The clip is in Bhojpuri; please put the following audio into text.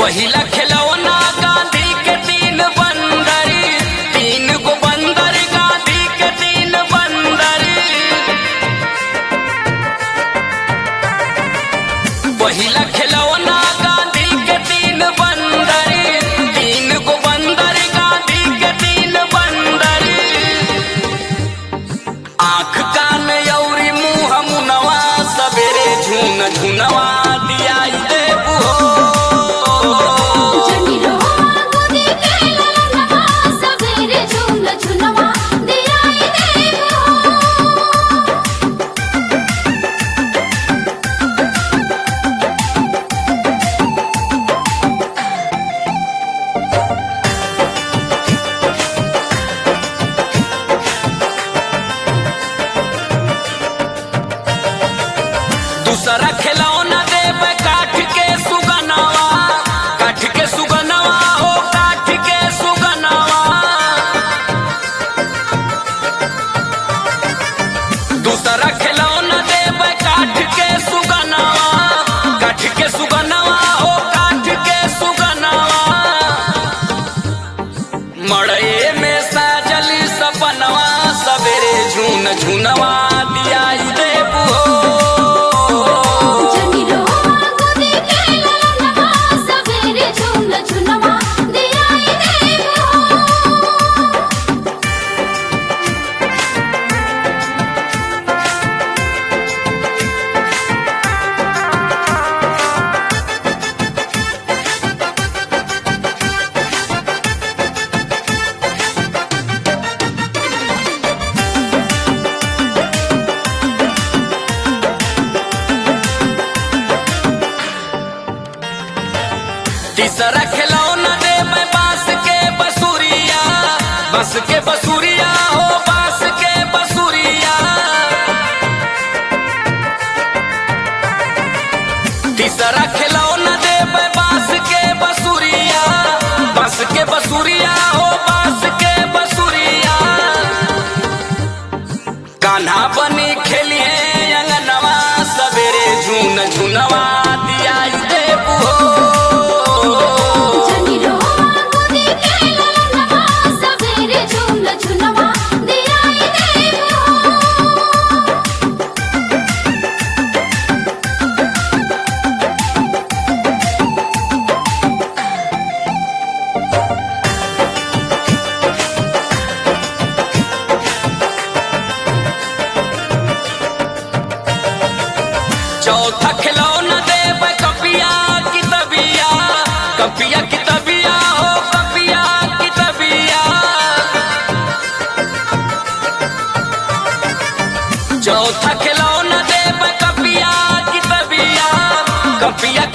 पहिला खिलौना गांधी के तीन बंदर तीन गो बंदर गांधी के तीन बंदर पहिला खिलौना गांधी के तीन बंदर तीन गो बंदर गांधी के तीन बंदर आँख कान यौरी मुँह मुनवा सबेरे झुन झुनवा दियाई देबू हो जनी रोआ गोदी के ललनवा सवेरे झूल झुनवा दियाई देबो दूसरा खिलौना देब काठ के सुगनवा काठ के सुगनवा हो काठ के सुगनवा दूसरा खिलौना देब काठ के सुगनवा काठ के सुगनवा हो काठ के सुगनवा मड़े में साजली सपनवा सवेरे झून झुनवा दियाई देबू हो जनी रोआ गोदी के ललनवा सवेरे झूल झुनवा दियाई देबो तीसरा खिलौना दे मैं बांस के बसुरिया बस के बसुरिया हो बांस के बसुरिया तीसरा खिलौना दे मैं बांस के बसुरिया बस के बसुरिया हो बांस के बसुरिया कान्हा बनी खेलिए अंगनवा सवेरे झून झुनवा दियाई देबू हो जनी रोआ गोदी के ललनवा सवेरे झूल झुनवा दियाई देबो चौथा खिलौना देब कपिया की तबिया कपिया की तबिया हो कपिया की तबिया चौथा खिलौना देब कपिया की तबिया कपिया